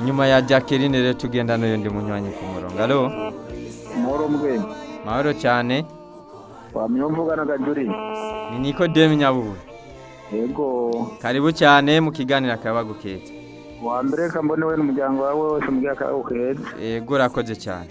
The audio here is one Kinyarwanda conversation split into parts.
nyuma ya Jacqueline rero tugenda n'undi munywanyi ku murongo alo muhoro mwenye mahoro cyane wamenya mvugana gajuri ni Nikodemu Nyabubu yego karibu cyane mu kiganiro akaba guketse wa mbere reka mbone we n'umuryango wawe wose mubwira ko uhetse yego urakoze cyane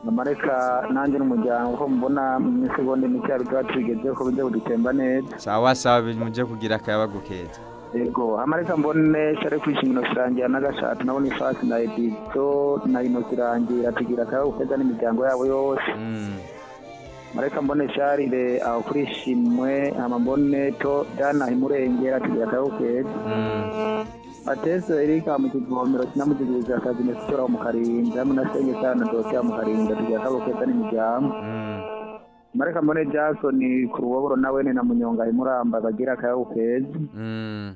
nyuma reka nanjye n'umuryango ko mubona mu isegonda mikeya tuba tubigeze ko bijya budutemba neza sawa sawa bimuje kugira akaba guketse yego amareka mbone cyari kwishimira kurangira n'agashati nabo ni fasi na edito na inosi irangira tugira akaba uheza n'imiryango yabo yose Mm. mareka mbone cyarire aho kuri shimwe amabone to dana imurengera tugira akaba uhetse Mm. Ateso Erika mu kivomero kinamugiriza akazi nesitora mu Karinda hamwe na Senge Sana Dosiya mu Karinda tugira kabokeza n'imiryango Mm. Mareka Mbone Jackson ku ruboboro nawe ni na Munyonga imuramba bagira akayabu keza Mm.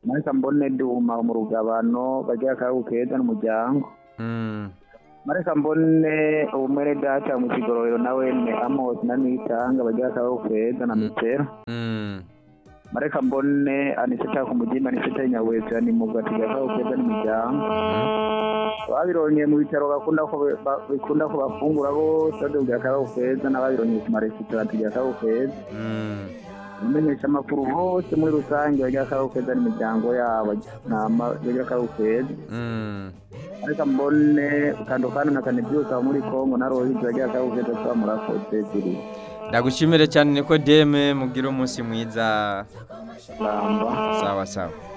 Mareka Mbone Duma mu rugabano bagira akayabu keza n'umuryango Mm. Mareka Mbone Umwere Data mu kigororero nawe ni Amos na Nitanga bagira akayabu keza na Mitera Mm. Mareka Mbone Aniseta ku mugimba Aniseta Nyaweza ni mu gatiga akayabu keza n'imiryango Mm. ababironye mu bitaro bakunda ko ba- bikunda ko bafungura bose badugira akaboko keza n'ababironye ku maresitora tugira akaboko keza Mm. abamenyesha amakuru bose muri rusange bagira akaboko keza n'imiryango yabo nama bagira akaboko keza Mm. ariko mbone kandokana na kane byose abo muri kongo na rohisi bagira akaboko keza tuba murakoze ziri ndagushimire cyane Nikodeme mugira umunsi mwiza ramba sawa sawa